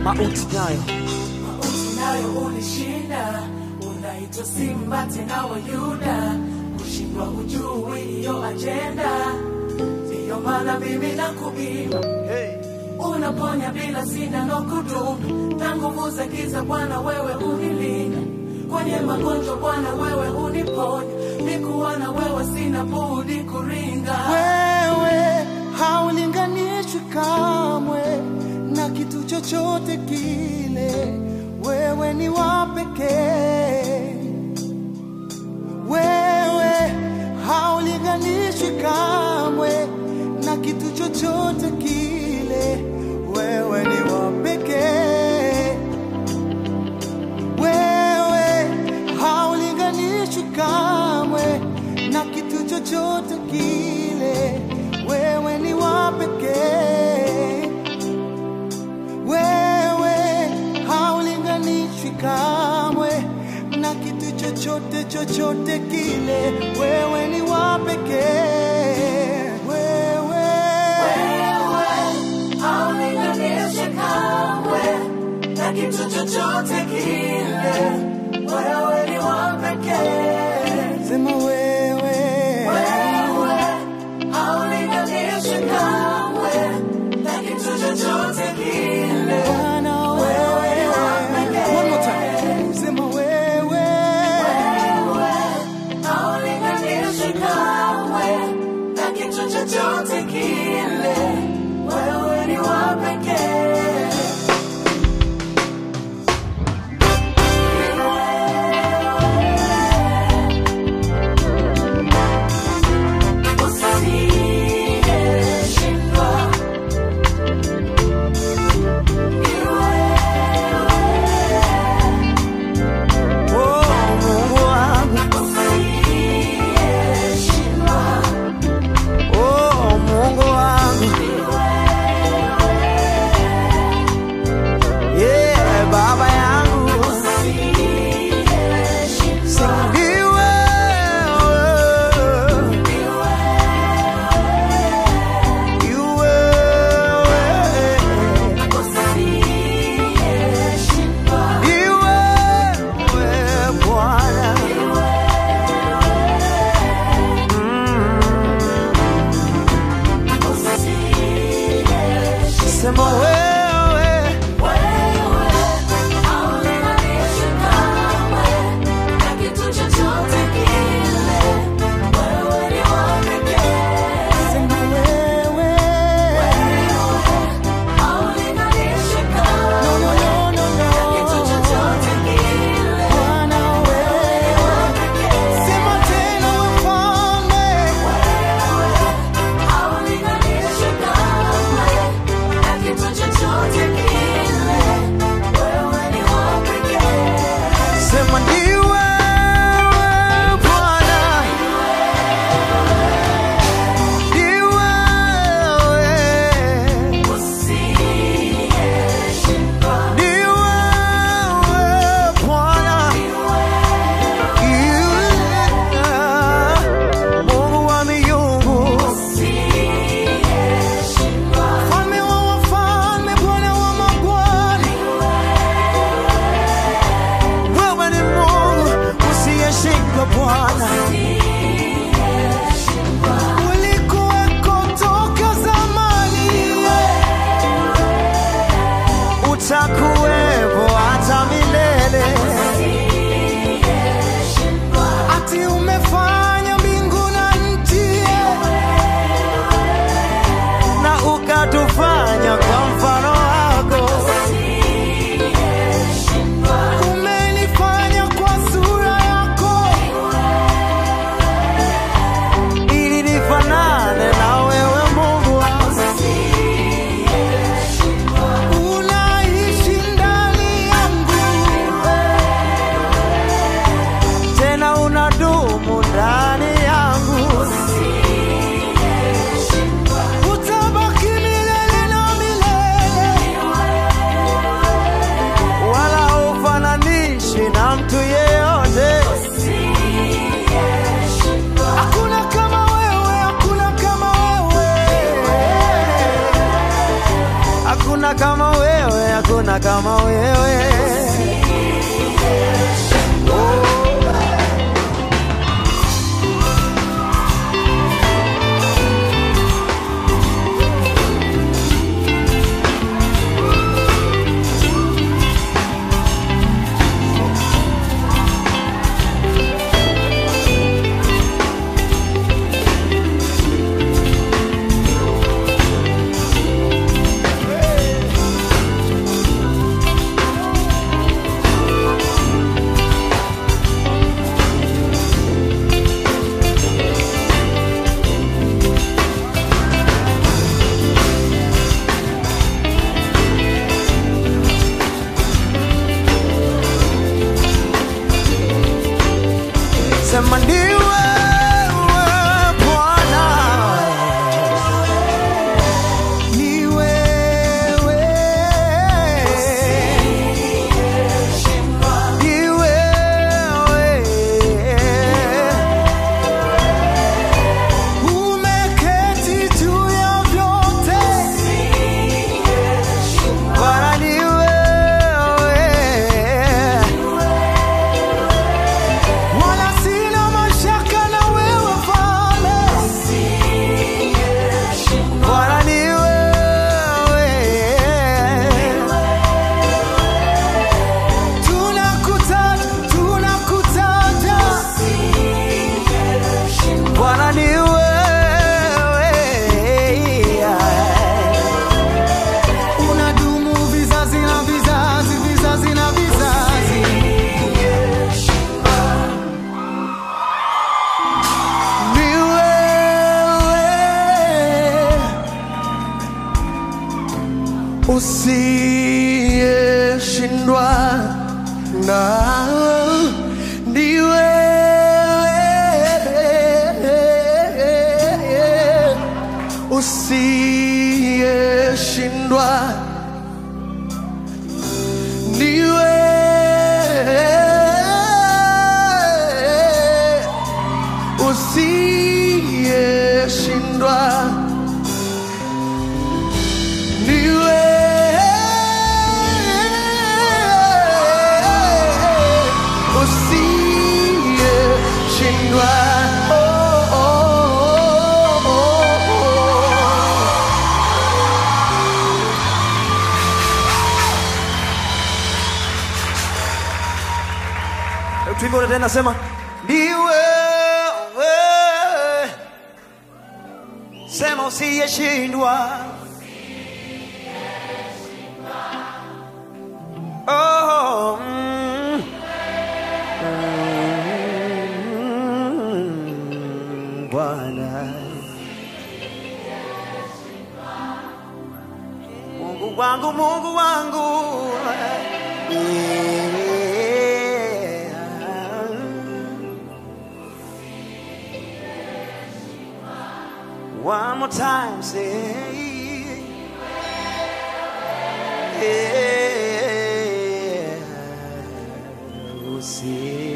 mauti nayo Mauti nayo ulishinda, unaitwa Simba tena wa Yuda, kushindwa hujui hiyo ajenda, ndiyo maana mimi nakuimba unaponya bila sindano kudumu, na nguvu za giza Bwana wewe unilinda, kwenye magonjwa Bwana wewe uniponya, nikuwa na wewe sina budi kuringa. wewe haulinganishwi kamwe na kitu chochote kile, wewe ni wa pekee. Wewe haulinganishwi kamwe na kitu chochote kile, wewe ni wa pekee. Wewe haulinganishwi kamwe na kitu chochote kile, wewe ni wa pekee. Wewe haulinganishwi kamwe na kitu chochote chochote kile, wewe ni wa pekee. Wewe, haulinganishi kamwe na kitu chochote kile, wewe ni wa pekee. sema wewe, Wewe haulinganishi kamwe na kitu chochote kile, Bwana wewe ni wa pekee. One more time. Sema wewe, Wewe haulinganishi kamwe na kitu chochote kile, wewe ni wa pekee. Usiyeshindwa ni oh Mungu wangu, usiyeshindwa oh Mungu wangu, yeah Baba yangu, usiyeshindwa ni wewe. Ni wewe. usiyeshindwa Ni wewe Bwana. Sema wewe, sema wewe. No, no, no, no, no. Bwana wewe. Sema tena mfalme. Sema ni wewe Bwana. Ni wewe. Ni wewe Bwana. Yeah. Mungu wa miungu. Mfalme wa wafalme, Bwana wa hakuna kama wewe, hakuna kama wewe. Sema ni wewe Bwana, ni wewe, ni wewe, umeketi juu ya vyote, Bwana ni wewe wala sina mashaka na wewe Bwana, Bwana ni wewe, tunakutaja tunakutaja, Bwana ni wewe, unadumu vizazi na vizazi, vizazi na vizazi. Ni wewe usiyeshindwa na ni wewe usiyeshindwa ni wewe usiyeshindwa ni wewe usiyeshindwa oh, oh, oh, oh. Hebu tuimbe tena, sema ni wewe, sema usiyeshindwa. Oh, mm. Mm, Bwana Mungu wangu, Mungu wangu yeah. One more time, say. Yeah. Usi-